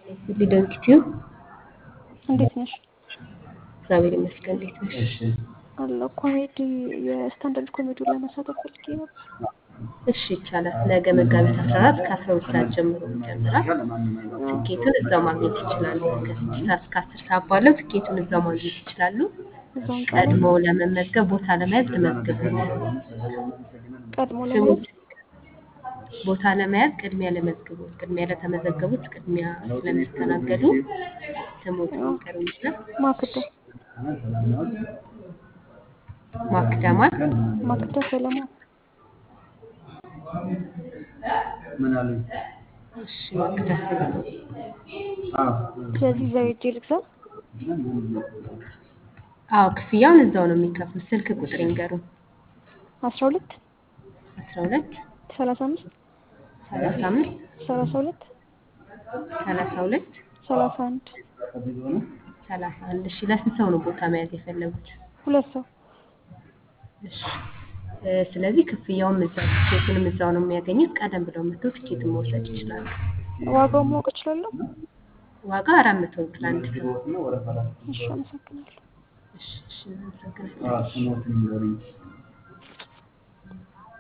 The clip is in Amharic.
ሊደንክ ቲዩብ እንዴት ነሽ? እግዚአብሔር ይመስገን። እንዴት ነሽ? አለሁ። ኮሜዲ የስታንዳርድ ኮሜዲውን ለመሳተፍ ፈልጌ ነበር። እሺ ይቻላል። ነገ መጋቢት 14 ከአስራ ሁለት ሰዓት ጀምሮ ይጀምራል። ትኬቱን እዛው ማግኘት ይችላሉ። ከስድስት ሰዓት እስከ አስር ሰዓት ባለው ትኬቱን እዛው ማግኘት ይችላሉ። እዛውን ቀድሞ ቀድሞ ለመመዝገብ ቦታ ለመያዝ ልመዝግቡት። ቀድሞ ስሙ ለማለት ቦታ ለመያዝ ቅድሚያ ለመዝግቡት። ቅድሚያ ለተመዘገቡት ቅድሚያ ስለሚስተናገዱ ስሙት ይቀርቡና ማክዳ ማክደማል ማክዳ ሰለሞን እሺ ማክዳ ሰለሞን ስለዚህ እዛው ሄጄ ልግዛ። አዎ ክፍያውን እዛው ነው የሚከፍሉት። ስልክ ቁጥር ይንገሩን። አስራ ሁለት 12 ሰላሳ አምስት 35 ሰላሳ ሁለት 32 ሰላሳ አንድ 31 እሺ ለስንት ሰው ነው ቦታ መያዝ የፈለጉት? ሁለት ሰው እሺ እ ስለዚህ ክፍያውም እዛው ትኬቱንም እዛው ነው የሚያገኙት። ቀደም ብለው መጥተው ትኬቱን መውሰድ ይችላሉ። ዋጋውን ማወቅ እችላለሁ? ዋጋ አራት መቶ ብር አንድ ሰው። እሺ፣ አመሰግናለሁ። እሺ እሺ እናመሰግናለን።